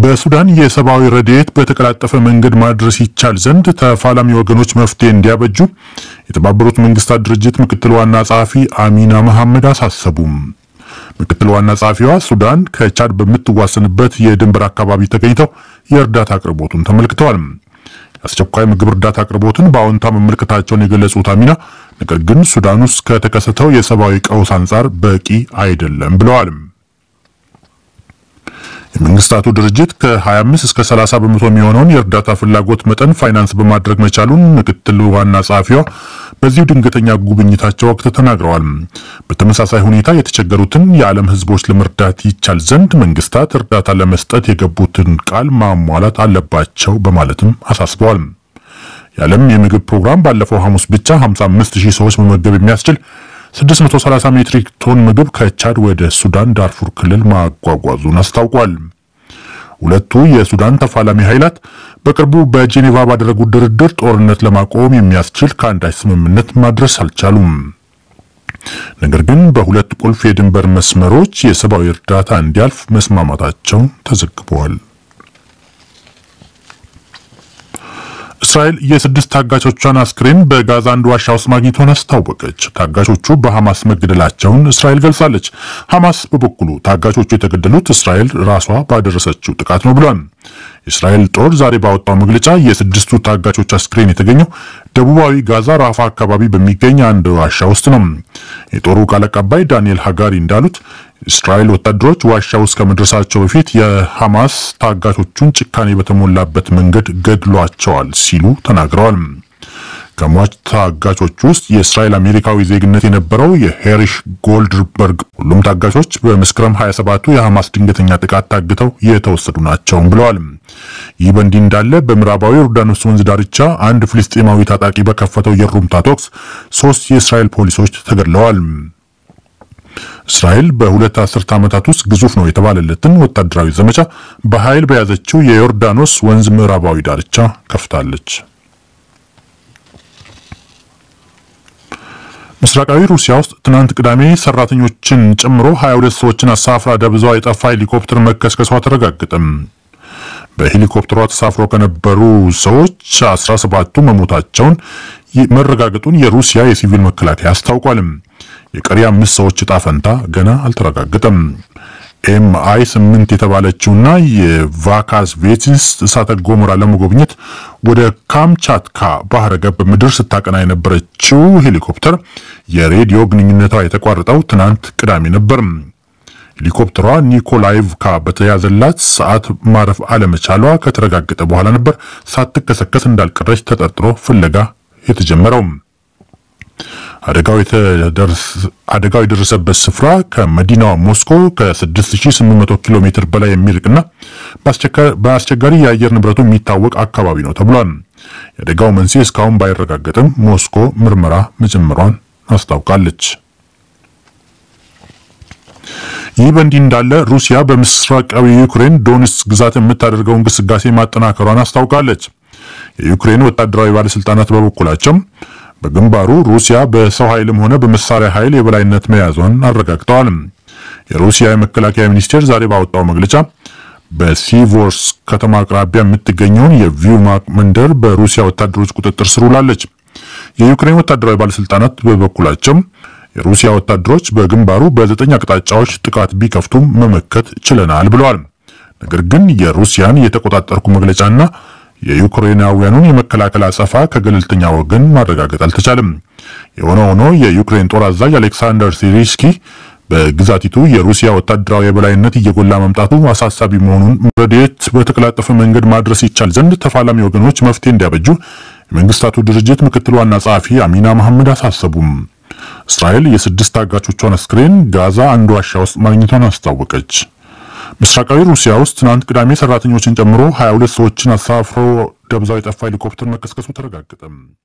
በሱዳን የሰብአዊ ረድኤት በተቀላጠፈ መንገድ ማድረስ ይቻል ዘንድ ተፋላሚ ወገኖች መፍትሄ እንዲያበጁ የተባበሩት መንግስታት ድርጅት ምክትል ዋና ጸሐፊ አሚና መሐመድ አሳሰቡም። ምክትል ዋና ጸሐፊዋ ሱዳን ከቻድ በምትዋሰንበት የድንበር አካባቢ ተገኝተው የእርዳታ አቅርቦቱን ተመልክተዋል። የአስቸኳይ ምግብ እርዳታ አቅርቦትን በአዎንታ መመልከታቸውን የገለጹት አሚና ነገር ግን ሱዳን ውስጥ ከተከሰተው የሰብአዊ ቀውስ አንጻር በቂ አይደለም ብለዋል። የመንግስታቱ ድርጅት ከ25 እስከ 30 በመቶ የሚሆነውን የእርዳታ ፍላጎት መጠን ፋይናንስ በማድረግ መቻሉን ምክትል ዋና ጸሐፊዋ በዚሁ ድንገተኛ ጉብኝታቸው ወቅት ተናግረዋል። በተመሳሳይ ሁኔታ የተቸገሩትን የዓለም ሕዝቦች ለመርዳት ይቻል ዘንድ መንግስታት እርዳታ ለመስጠት የገቡትን ቃል ማሟላት አለባቸው በማለትም አሳስበዋል። የዓለም የምግብ ፕሮግራም ባለፈው ሐሙስ ብቻ 55 ሺህ ሰዎች መመገብ የሚያስችል 630 ሜትሪክ ቶን ምግብ ከቻድ ወደ ሱዳን ዳርፉር ክልል ማጓጓዙን አስታውቋል። ሁለቱ የሱዳን ተፋላሚ ኃይላት በቅርቡ በጄኔቫ ባደረጉት ድርድር ጦርነት ለማቆም የሚያስችል ከአንዳች ስምምነት ማድረስ አልቻሉም። ነገር ግን በሁለት ቁልፍ የድንበር መስመሮች የሰብአዊ እርዳታ እንዲያልፍ መስማማታቸው ተዘግበዋል። እስራኤል የስድስት ታጋቾቿን አስክሬን በጋዛ አንድ ዋሻ ውስጥ ማግኘቷን አስታወቀች። ታጋቾቹ በሐማስ መገደላቸውን እስራኤል ገልጻለች። ሐማስ በበኩሉ ታጋቾቹ የተገደሉት እስራኤል ራሷ ባደረሰችው ጥቃት ነው ብሏል። የእስራኤል ጦር ዛሬ ባወጣው መግለጫ የስድስቱ ታጋቾች አስክሬን የተገኘው ደቡባዊ ጋዛ ራፋ አካባቢ በሚገኝ አንድ ዋሻ ውስጥ ነው። የጦሩ ቃል አቀባይ ዳንኤል ሃጋሪ እንዳሉት እስራኤል ወታደሮች ዋሻ ውስጥ ከመድረሳቸው በፊት የሐማስ ታጋቾቹን ጭካኔ በተሞላበት መንገድ ገድሏቸዋል ሲሉ ተናግረዋል። ከሟች ታጋቾች ውስጥ የእስራኤል አሜሪካዊ ዜግነት የነበረው የሄሪሽ ጎልድበርግ ሁሉም ታጋቾች በመስከረም 27ቱ የሐማስ ድንገተኛ ጥቃት ታግተው የተወሰዱ ናቸው ብለዋል። ይህ በእንዲህ እንዳለ በምዕራባዊ ዮርዳኖስ ወንዝ ዳርቻ አንድ ፍልስጤማዊ ታጣቂ በከፈተው የሩምታ ተኩስ ሶስት የእስራኤል ፖሊሶች ተገድለዋል። እስራኤል በሁለት አስርት ዓመታት ውስጥ ግዙፍ ነው የተባለለትን ወታደራዊ ዘመቻ በኃይል በያዘችው የዮርዳኖስ ወንዝ ምዕራባዊ ዳርቻ ከፍታለች። ምስራቃዊ ሩሲያ ውስጥ ትናንት ቅዳሜ ሰራተኞችን ጨምሮ 22 ሰዎችን አሳፍራ ደብዛዋ የጠፋ ሄሊኮፕተር መከስከሷ ተረጋገጠም። በሄሊኮፕተሯ ተሳፍሮ ከነበሩ ሰዎች 17ቱ መሞታቸውን መረጋገጡን የሩሲያ የሲቪል መከላከያ አስታውቋል። የቀሪ አምስት ሰዎች እጣ ፈንታ ገና አልተረጋገጠም። ኤምአይ ስምንት የተባለችውና የቫካስቬትስ እሳተ ገሞራ ለመጎብኘት ወደ ካምቻትካ ባህረ ገብ ምድር ስታቀና የነበረችው ሄሊኮፕተር የሬዲዮ ግንኙነቷ የተቋረጠው ትናንት ቅዳሜ ነበር። ሄሊኮፕተሯ ኒኮላይቭካ በተያዘላት ሰዓት ማረፍ አለመቻሏ ከተረጋገጠ በኋላ ነበር ሳትከሰከስ እንዳልቀረች ተጠርጥሮ ፍለጋ የተጀመረው። አደጋው የደረሰበት ስፍራ ከመዲናዋ ሞስኮ ከ6800 ኪሎ ሜትር በላይ የሚርቅና በአስቸጋሪ የአየር ንብረቱ የሚታወቅ አካባቢ ነው ተብሏል። የአደጋው መንስኤ እስካሁን ባይረጋገጥም ሞስኮ ምርመራ መጀመሯን አስታውቃለች። ይህ በእንዲህ እንዳለ ሩሲያ በምስራቃዊ ዩክሬን ዶኔትስክ ግዛት የምታደርገውን ግስጋሴ ማጠናከሯን አስታውቃለች። የዩክሬን ወታደራዊ ባለስልጣናት በበኩላቸው በግንባሩ ሩሲያ በሰው ኃይልም ሆነ በመሳሪያ ኃይል የበላይነት መያዟን አረጋግጠዋል። የሩሲያ የመከላከያ ሚኒስቴር ዛሬ ባወጣው መግለጫ በሲቮርስ ከተማ አቅራቢያ የምትገኘውን የቪውማክ መንደር በሩሲያ ወታደሮች ቁጥጥር ስር ውላለች። የዩክሬን ወታደራዊ ባለስልጣናት በበኩላቸው የሩሲያ ወታደሮች በግንባሩ በዘጠኝ አቅጣጫዎች ጥቃት ቢከፍቱም መመከት ችለናል ብለዋል። ነገር ግን የሩሲያን የተቆጣጠርኩ መግለጫና የዩክሬናውያኑን የመከላከል አጸፋ ከገለልተኛ ወገን ማረጋገጥ አልተቻለም። የሆነ ሆኖ የዩክሬን ጦር አዛዥ አሌክሳንደር ሲሪስኪ በግዛቲቱ የሩሲያ ወታደራዊ የበላይነት እየጎላ መምጣቱ አሳሳቢ መሆኑን ረድኤት በተቀላጠፈ መንገድ ማድረስ ይቻል ዘንድ ተፋላሚ ወገኖች መፍትሄ እንዲያበጁ የመንግስታቱ ድርጅት ምክትል ዋና ጸሐፊ አሚና መሐመድ አሳሰቡም። እስራኤል የስድስት ታጋቾቿን አስክሬን ጋዛ አንድ ዋሻ ውስጥ ማግኘቷን አስታወቀች። ምስራቃዊ ሩሲያ ውስጥ ትናንት ቅዳሜ ሰራተኞችን ጨምሮ 22 ሰዎችን አሳፍሮ ደብዛው የጠፋ ሄሊኮፕተር መከስከሱ ተረጋገጠ።